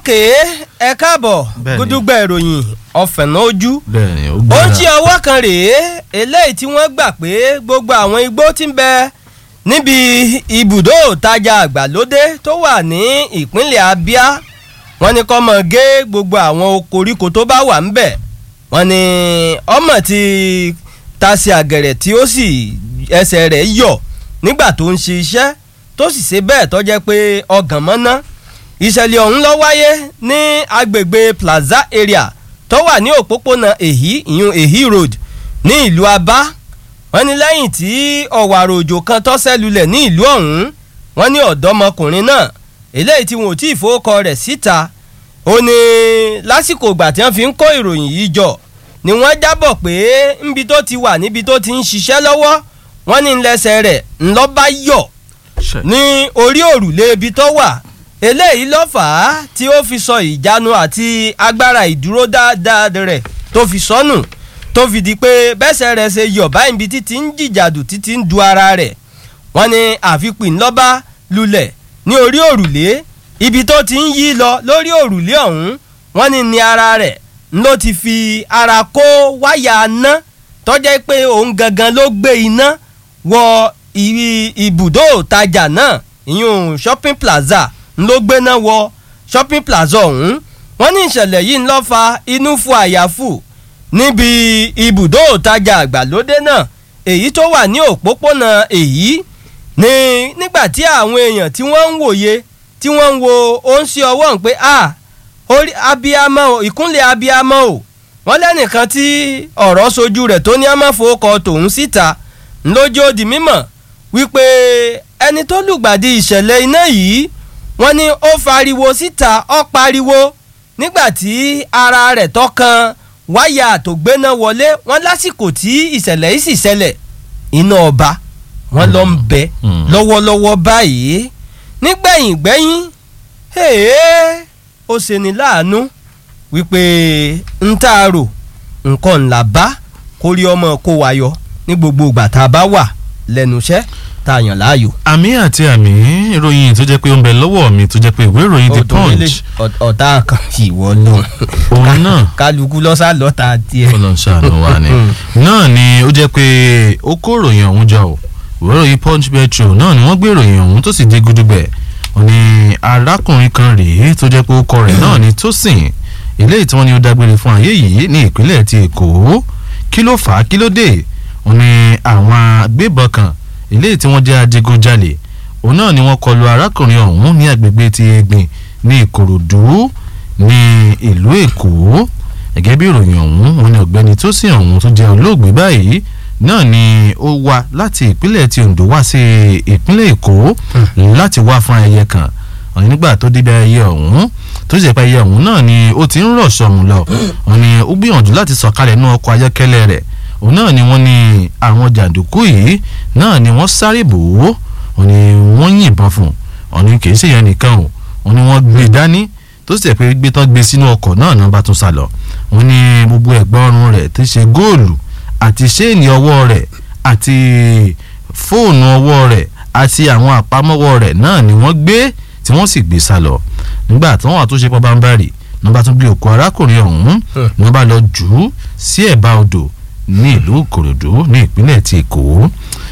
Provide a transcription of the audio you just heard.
òkè ẹ káàbọ̀ Bẹ́ẹ̀ni. gúdúgbà ìròyìn ọ̀fẹ̀nà ojú bẹ́ẹ̀ni ó ó gbára ń jí ọwọ́ kan rèé eléyìí tí wọ́n gbà pé gbogbo àwọn igbó tí ń bẹ níbi ibùdó ìtajà àgbàlódé tó wà ní ìpínlẹ̀ Abia wọ́n ní kó mọ̀ gé gbogbo àwọn koríko tó bá wà ńbẹ̀ wọ́n ní ọmọ ti tasí àgẹ̀rẹ̀ tí ó sì ẹsẹ̀ rẹ̀ yọ̀ nígbà tó ń ṣe iṣẹ́ tó sì ṣe bẹ́ẹ̀ tó jẹ́ pé ọgàn mọ́ná ìṣẹ̀lẹ̀ ọ̀hún ló wáyé ní agbègbè Plaza area tó wà ní òpópónà èhí ìyún èhí road ní ìlú Aba wọ́n ní lẹ́yìn tí ọ̀wàrà òjò kan tó ṣẹ́ lulẹ̀ ní ìlú ọ̀hún wọ́n ní ọ̀dọ́mọkùnrin náà eléyìí tí wọn ò tí ì fowókọ rẹ̀ síta ó ní lásìkò ìgbà tí wọ́n fi ń kó ìròyìn yìí jọ ni wọ́n jábọ̀ pé níbi tó ti wà níbi tó ti ń ṣiṣẹ́ lọ́wọ́ wọ́n ní ńlẹ́sẹ̀ rẹ̀ ńlọ́ bá yọ̀ Ṣe. ní orí òrùlé ibi tó wà eléyìí ló fà á tí ó fi sọ ìjánu àti agbára ìdúró dáadáa rẹ̀ tó fi sọnù tó fi di pé bẹ́sẹ̀ rẹ̀ ṣe yọ̀ báyìí bí títí ń jìjàdù títí ń du ara rẹ̀ wọ́n ní àfipín ńlọ́ba lulẹ̀ ní orí òrùlé ibi tó ti ń yí lọ lórí òrùlé ọ̀hún wọ́n ní ní ara rẹ̀ ló ti fi ara kó wáyà ná tọ́jẹ́ pé òun gangan ló gbé iná wọ ibi ibùdó ìtajà náà ìyún shopping plaza ló gbéná wọ shopping plaza ọ̀hún wọ́n ní ìṣẹ̀lẹ̀ yìí ń lọ́ fa inú fún àyàfù níbi ibùdó ìtajà àgbàlódé náà èyí tó wà ní òpópónà èyí ní nígbà tí àwọn èèyàn tí wọ́n ń wòye tí wọ́n ń wo ó ń ṣe ọwọ́ ń pé a orí abiyamọ o ìkúnlẹ̀ abiyamọ o wọ́n lẹ́nìkan tí ọ̀rọ̀ sojú rẹ̀ tó ní amáfowókọ tòun síta ńlójó di mímọ̀ wípé ẹni tó lùgbàdì ìṣẹ̀lẹ̀ iná yìí wọ́n ní ó fariwo síta ó pariwo nígbà tí ara rẹ̀ tọkàn wáyà tó gbéná wọlé wọ́n lásìkò tí ìṣẹ̀lẹ̀ yìí sì ṣẹlẹ̀ iná ọba wọ́n lọ ń bẹ Mm. lọ́wọ́lọ́wọ́ báyìí nígbẹ̀yìn gbẹ́yìn hèé ó ṣeni láàánú wípé ń tá a rò nǹkan ńlá bá kórí ọmọ kó wa yọ ní gbogbo ìgbà tá a bá wà lẹ́nu iṣẹ́ tá a yàn láàyò. àmì àti àmì ìròyìn tó jẹ́ pé ó ń bẹ lọ́wọ́ mi tó jẹ́ pé ìwé ìròyìn The Ó tó délé, Punch ọ̀- ọ̀tá kan ìwọ lòun òun náà kálukú lọ́sà lọ́ta tiẹ̀. Ọlọ́run ṣàánú wa ni náà ni ó jẹ́ pé ó kó ìròyìn ọ̀hún jọ ò ìwé ìròyìn Punch Metro náà ni wọ́n gbé ìròyìn ọ̀hún tó sì dé gudugbẹ̀ ó ní arákùnrin kan rèé tó jẹ́ pé ó kọ rẹ̀ náà ní Tósìn eléyìí tí wọ́n ní ó dágbére fún ayé yìí ní ìpínlẹ̀ ti Èkó kí ló fà á kí ló dé ó ní àwọn agbébọn kan eléyìí tí wọ́n jẹ́ adigunjalè òun náà ni wọ́n kọlu arákùnrin ọ̀hún ní agbègbè ti Egbin ní Ìkòròdú ní ìlú Èkó gẹ́gẹ́ bí ìròyìn ọ̀hún wọn ni ọ̀gbẹ́ni tó sì ọ̀hún tó jẹ́ olóògbé báyìí náà ni ó wá láti ìpínlẹ̀ ti Ondo wá sí ìpínlẹ̀ Èkó láti wá fún ayẹyẹ kan ọ̀hún nígbà tó débi ayẹyẹ ọ̀hún tó sì jẹ́ pé ayẹyẹ ọ̀hún náà ni ó ti ń rọ̀ sọ̀mù lọ ọ̀hún ni ó gbìyànjú láti sọ̀kalẹ̀ nínú ọkọ̀ ayọ́kẹ́lẹ́ rẹ̀ òun náà ni wọ́n ní àwọn jàǹdùkú yìí náà ni wọ́n sáré bò ó ọ̀hún ni wọ́n yìnbọn fún ọ̀hún ni kì í ṣèyẹn nìkan o ọ̀hún ni wọ́n gbé dání tó sì jẹ́ pé gbé tán gbé sínú ọkọ̀ náà náà bá tún sá lọ wọ́n ní gbogbo ẹ̀gbọ́n ọrùn rẹ̀ ti ṣe góòlù àti ṣéènì ọwọ́ rẹ̀ àti fóònù ọwọ́ rẹ̀ àti àwọn àpamọ́wọ́ rẹ̀ náà ni wọ́n gbé tí wọ́n sì gbé sá lọ nígbà tí wọ́n wà tó ṣe pọ́ bámbárì ní wọ́n bá tún gbé òkú arákùnrin ọ̀hún ní wọ́n bá lọ jù ú sí ẹ̀bá odò ní ìlú Ìkòròdú ní ìpínlẹ̀ ti Èkó